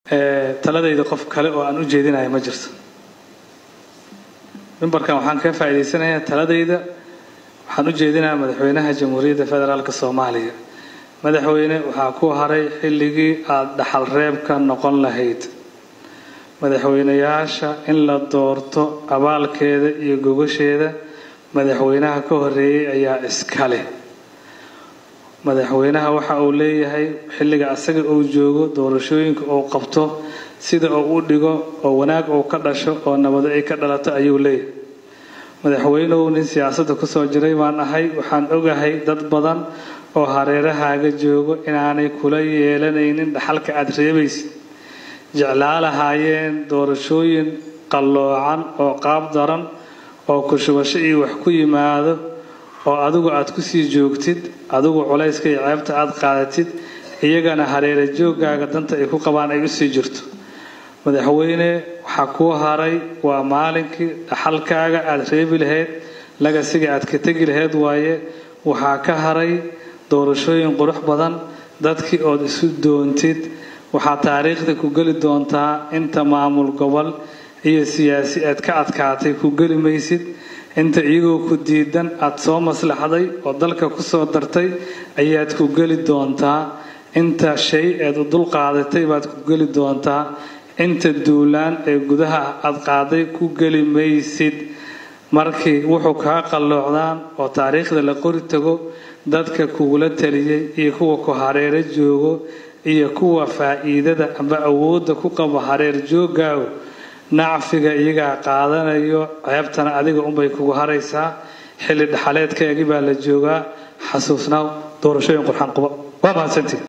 taladayda qof kale oo aan u jeedinayo ma jirto mimbarkan waxaan kaga faa'iidaysanayaa taladayda waxaan u jeedinayaa madaxweynaha jamhuuriyadda federaalk soomaaliya madaxweyne waxaa ku haray xilligii aada dhaxal reebka noqon lahayd madaxweynayaasha in la doorto abaalkeeda iyo gogasheeda madaxweynaha ka horeeyey ayaa iska leh madaxweynaha waxa uu leeyahay xilliga asaga uu joogo doorashooyinka uu qabto sida uu u dhigo oo wanaag uu ka dhasho oo nabado ay ka dhalato ayuu leeyahay madaxweynuhu nin siyaasadda kusoo jiray baan ahay waxaan ogahay dad badan oo hareerahaaga joogo inaanay kula yeelanaynin dhaxalka aada reebaysid jeclaa lahaayeen doorashooyin qalloocan oo qaab daran oo kushubasho iyo wax ku yimaado oo adigu aada kusii joogtid adigu culayska iyo ceebta aada qaadatid iyagana hareera jooggaaga danta ay ku qabaan ay usii jirto madaxweyne waxaa kuu haray waa maalinkii dhaxalkaaga aada reebi lahayd lagasiga aad ka tegi lahayd waaye waxaa ka haray doorashooyin qurux badan dadkii ood isu doontid waxaa taariikhda ku geli doontaa inta maamul gobol iyo siyaasi aad ka adkaatay ku geli maysid inta iyagoo ku diidan aada soo maslaxday oo dalka kusoo dartay ayaad ku geli doontaa inta shay eed u dul qaadatay baad ku geli doontaa inta duulaan ee gudaha aada qaaday ku geli maysid markii wuxuu kaa qalloocdaan oo taariikhda la qori tago dadka kugula taliyey iyo kuwa ku hareero joogo iyo kuwa faa'iidada amba awoodda ku qabo hareer jooggaagu nacfiga iyagaa qaadanayo ceebtana adiga unbay kugu haraysaa xilli dhaxaleedkaagii baa la joogaa xasuusnaaw doorashooyin qurxan quba waa mahadsantii